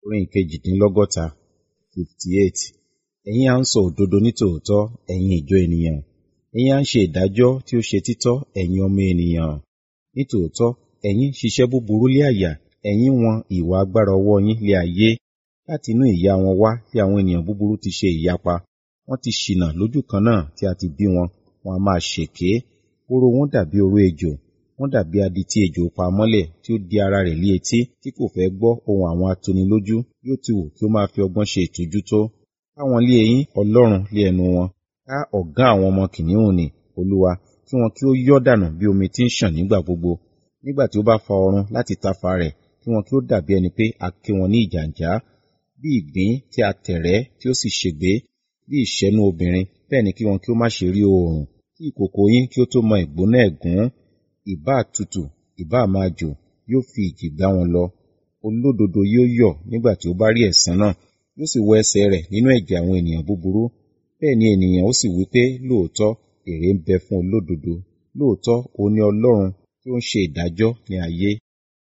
orin ìkejìdínlọ́gọ́ta fifty eight ẹ̀yin à ń sọ òdodo nítòótọ́ ẹ̀yin ìjọ ènìyàn ẹ̀yin à ń ṣe ìdájọ́ tí ó ṣe títọ́ ẹ̀yin ọmọ ènìyàn nítòótọ́ ẹ̀yin ṣiṣẹ́ búburú lé àyà ẹ̀yin wọn ìwà agbára ọwọ́ yín lé ayé láti inú ìyá wọn wá tí àwọn ènìyàn búburú ti ṣe ìyapa wọ́n ti ṣìnà lójú kan náà tí a ti bí wọn wọn a máa ṣèké oró wọn dàbí oró ejò wọ́n dàbí adití ejò pa mọ́lẹ̀ tí ó di ara rẹ̀ lé etí tí kò fẹ́ gbọ́ ohun àwọn atonilójú yóò ti wù kí ó máa fi ọgbọ́n ṣe ìtújú tó káwọn lé eyín ọlọ́run lé ẹnu wọn ká ọ̀gá àwọn ọmọ kìnìún nì olúwa kí wọn kí ó yọ́ dànù bí omi tí ń ṣàn nígbà gbogbo nígbà tí ó bá fa ọrun láti tafa rẹ̀ kí wọn kí ó dàbí ẹni pé a ké wọn ní ìjàǹjá bí ìgbín tí a tẹ̀rẹ́ tí ó sì ṣègbé bí ìṣẹ́nu obìnrin bẹ́ẹ̀ ni kí wọn kí ó má ṣe rí oòrùn kí ìkòkò yín kí ó tó mọ ìgbóná ẹ̀gún ìbá tutù ìbá máa jò yóò fi ìjì gbá wọn lọ olódodo yóò yọ̀ nígbà tí ó bá rí ẹ̀san náà yóò sì wọ ẹsẹ̀ rẹ̀ nínú ẹ̀jẹ̀ àwọn ènìyàn búburú bẹ́ẹ̀ ni ènìyàn ó sì wí pé lóòótọ́ èrè ń bẹ fún olódodo lóòótọ́ òun ni ọlọ́run tí ó ń ṣe ìdájọ́ ní ayé